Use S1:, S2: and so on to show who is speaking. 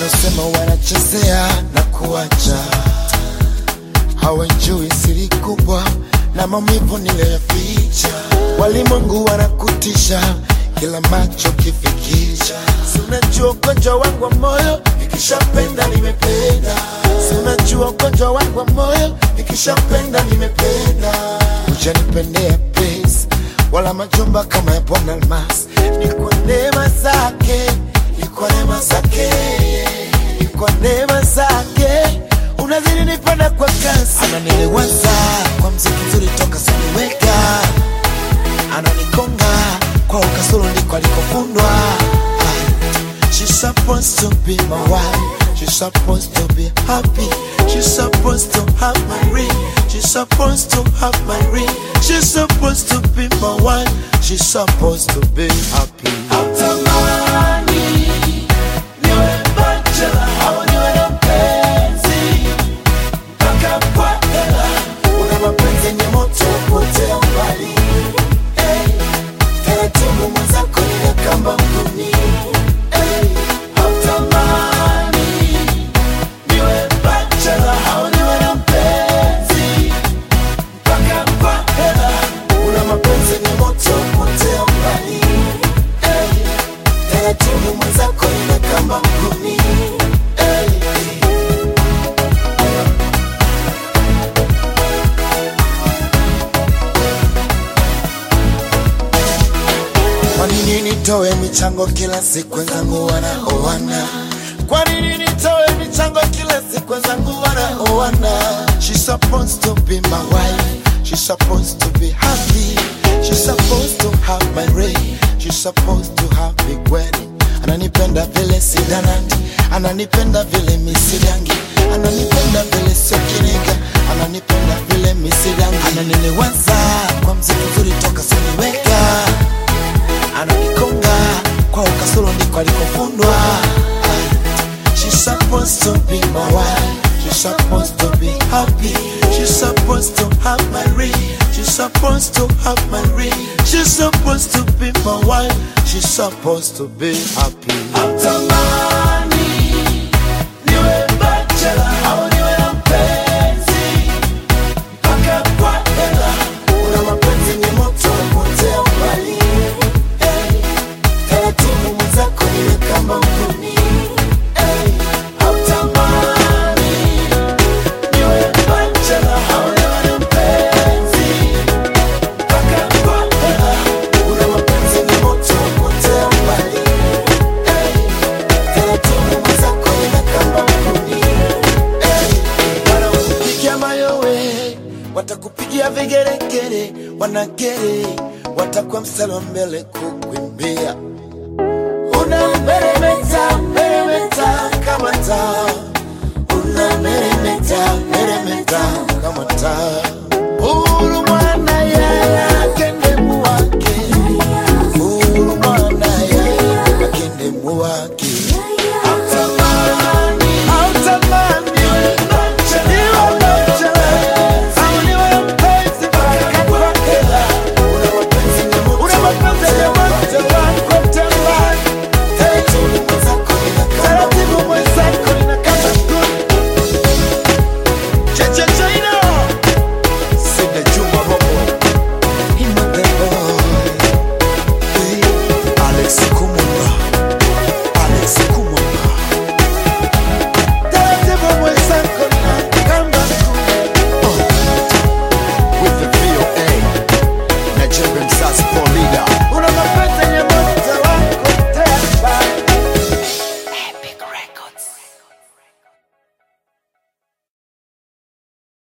S1: wanaosema wanachezea na kuacha hawajui siri kubwa na maumivu niliyoficha. Walimwengu wanakutisha kila macho kifikisha. Si unajua ugonjwa wangu wa moyo, nikishapenda nimependa. Si unajua ugonjwa wangu wa moyo, nikishapenda nimependa. Hujanipendea pesa wala majumba kama ya Bwana Almas, ni kwa neema zake, ni kwa neema zake, ni kwa neema zake unazidi nipenda kwa kasi, ananiliwaza kwa mziki mzuri toka siniweka, ananikonga kwa ukasoro ndiko alikofundwa. Ah, She's supposed to be my wife. She's supposed to be happy. She's supposed to have my ring. She's supposed to have my ring. She's supposed to be my wife. She's supposed to be happy. Hautamani niwe bachelor au niwe na mpenzi mpaka kwa hela. Una mapenzi yenye moto potea mbali. Hey, taratibu mwenzako ile kamba mguni. Hey, hautamani niwe bachelor au niwe na mpenzi mpaka kwa hela. Una mapenzi yenye moto potea mbali. Hey, taratibu mwenzako ile kamba mguni. Hey, Kwa nini nitoe michango kila siku wenzangu wanaoana? Kwa nini nitoe michango kila siku wenzangu wanaoana? She's supposed to be my wife. She's supposed to be happy. She's supposed to have my ring. She's supposed to have big wedding. Ananipenda vile sidanandi, ananipenda vile misidangi, ananipenda vile sio kinega, ananipenda vile misidangi, ananiliwaza kwa mziki mzuri toka siniweka ananikonga kwa ukasoro ndiko alikofundwa. Ah, She's supposed to be my wife. She's supposed to be happy. She's supposed to have my ring. She's supposed to have my ring. She's supposed to be my wife. She's supposed to be happy. Hautamani niwe bachelor au niwe na mpenzi mpaka kwa hela. Una mapenzi yenye moto potea mbali. Hey, taratibu mwenzako niwe kama mguni. Hey, hautamani niwe bachelor au niwe na mpenzi mpaka kwa hela. Una mapenzi yenye moto potea mbali. Hey, taratibu mwenzako niwe kama mguni. Hey, wanakupigia mayowe, watakupigia vigeregere, wanagere, watakuwa mstari wa mbele kukuimbia. Unameremeta, meremeta kama taa, unameremeta, meremeta kama taa. Uhuru mwana yeye akende muwake, uhuru mwana yeye akende muwake.